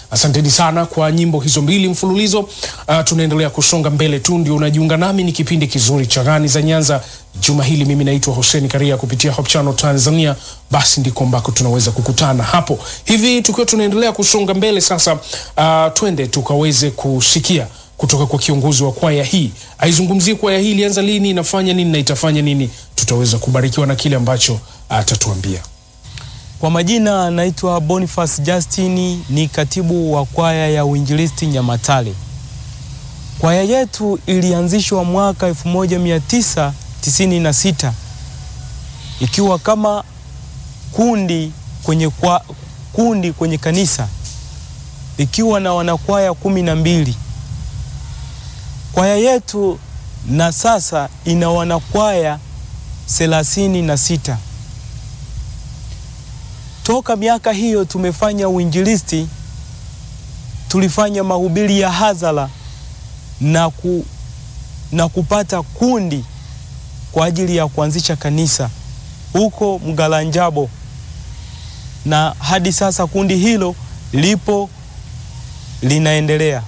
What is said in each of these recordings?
Asanteni sana kwa nyimbo hizo mbili mfululizo. Uh, tunaendelea kusonga mbele tu, ndio unajiunga nami, ni kipindi kizuri cha Gani za Nyanza juma hili. Mimi naitwa Hussein Karia kupitia Hope Channel Tanzania, basi ndiko ambako tunaweza kukutana hapo hivi. Tukiwa tunaendelea kusonga mbele sasa, uh, twende tukaweze kusikia kutoka kwa kiongozi wa kwaya hii, aizungumzie kwaya hii ilianza lini, inafanya nini na itafanya nini. Tutaweza kubarikiwa na kile ambacho atatuambia. Kwa majina naitwa Boniface Justin, ni katibu wa kwaya ya uinjilisti Nyamatale. Kwaya yetu ilianzishwa mwaka 1996 ikiwa kama kundi kwenye, kwa, kundi kwenye kanisa ikiwa na wanakwaya kumi na mbili. Kwaya yetu na sasa ina wanakwaya thelathini na sita. Toka miaka hiyo tumefanya uinjilisti, tulifanya mahubiri ya hadhara na, ku, na kupata kundi kwa ajili ya kuanzisha kanisa huko Mgalanjabo, na hadi sasa kundi hilo lipo linaendelea,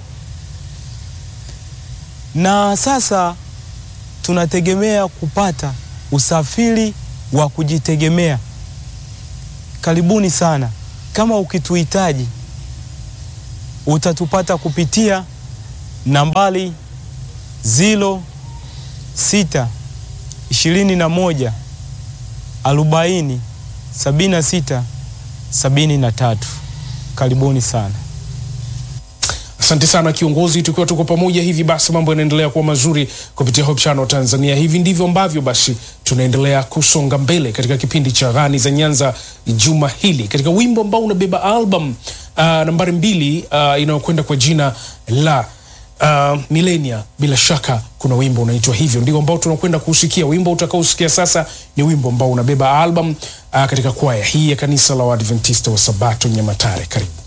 na sasa tunategemea kupata usafiri wa kujitegemea. Karibuni sana. Kama ukituhitaji utatupata kupitia nambari ziro sita ishirini na moja arobaini sabini na sita sabini na tatu. Karibuni sana. Asante sana kiongozi, tukiwa tuko pamoja hivi basi, mambo yanaendelea kuwa mazuri kupitia Hope Channel Tanzania. Hivi ndivyo ambavyo basi tunaendelea kusonga mbele katika kipindi cha Gani za Nyanza juma hili, katika wimbo ambao unabeba album uh, nambari mbili uh, inayokwenda kwa jina la uh, Milenia. Bila shaka kuna wimbo unaitwa hivyo, ndio ambao tunakwenda kusikia. Wimbo utakaosikia sasa ni wimbo ambao unabeba album uh, katika kwaya hii ya kanisa la Waadventista wa Sabato Nyamatare. Karibu.